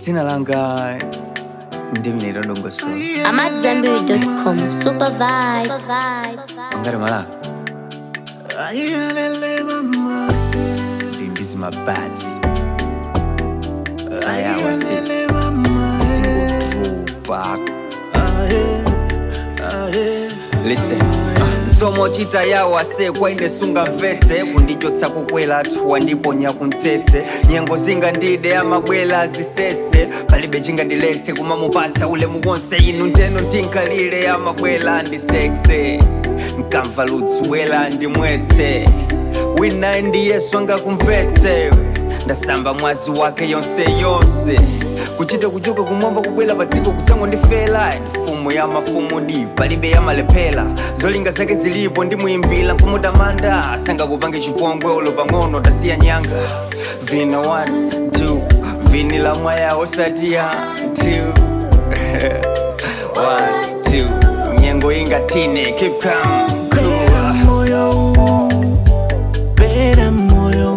dzina langa ndimine ndongoso I'm at Zenberry.com. Super vibes. ungati malaka ndi ndizi mabazi ayawasi zingodropa listen somochita yawo asekwa ine sungamvetse kundichotsa kukwela thuwa ndiponya kuntsetse nyengo zingandide amabwela azisese palibe chingandiletse kumamupatsa ulemu wonse inu nteno ndinkalile amabwela ndisekse nkamva ludzuwela ndimwetse wina ndi yesu angakumvetse ndasamba mwazi wake yonse yonse kuchita kuchoka kumwamba kubwela pa dziko kusango ndifela mfumu ya mafumu di palibe yamalephera zolinga zake zilipo ndimuyimbira nkumutamanda asangakupange chipongwe ulo pang'ono tasiya nyanga vina 1 2 vini la mwaya osatiya 2 1 2 nyengo ingatine keep calm cool. moyo pera moyo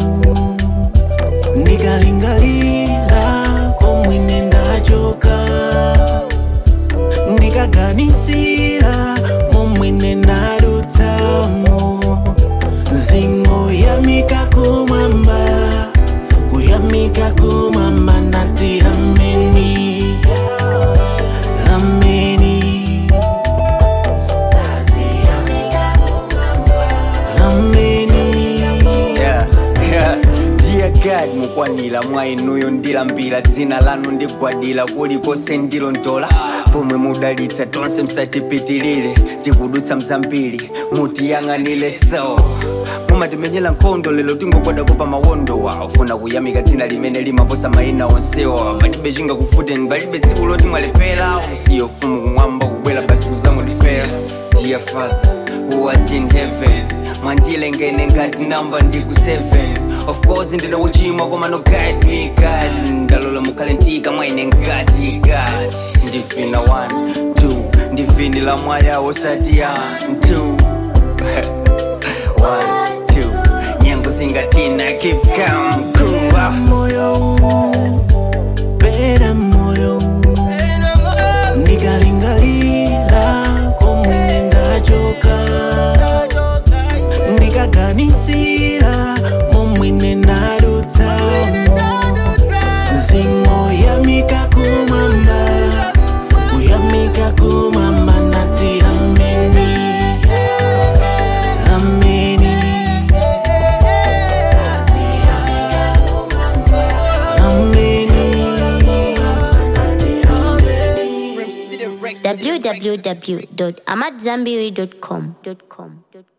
ndikalingalira komwine ndachoka ndikaganisira momwine ndadutsamo zingo yamika kumwamba kuyamika kumwamba nati ameni ameni ameni Yeah, yeah. Dear God mukwanira mwa inuyo ndilambira dzina lanu ndigwadira kulikonse ndilondola pomwe mudalitsa tonse msatipitilire tikudutsa mzambiri mutiyang'anire so mumatimenyera nkhondo lero tingogwadako pa mawondowa ufuna kuyamika dzina limene limaposa mayina onsewa palibe chingakufuteni palibe tsiku loti mwalephera usiyo fumu kumwamba kubwera basi kuzango ndifera dear father who art in heaven mwandilengene ngati namba ndiku 7 of course ndine wochimwa koma no guide me god ndalola mukhale ntika mwaine ngati god ndivina 1 2 ndivinila mwaya osati ya 2 1 2 nyengo zingatina keep calm cool moyo pera moyo ndikalingalira komwe ndachoka ndikaganisira momwine ndadutsamo zingo yamika kumwamba kuyamika kumwamba nati ameni ameni ameni www.amatzambiri.com.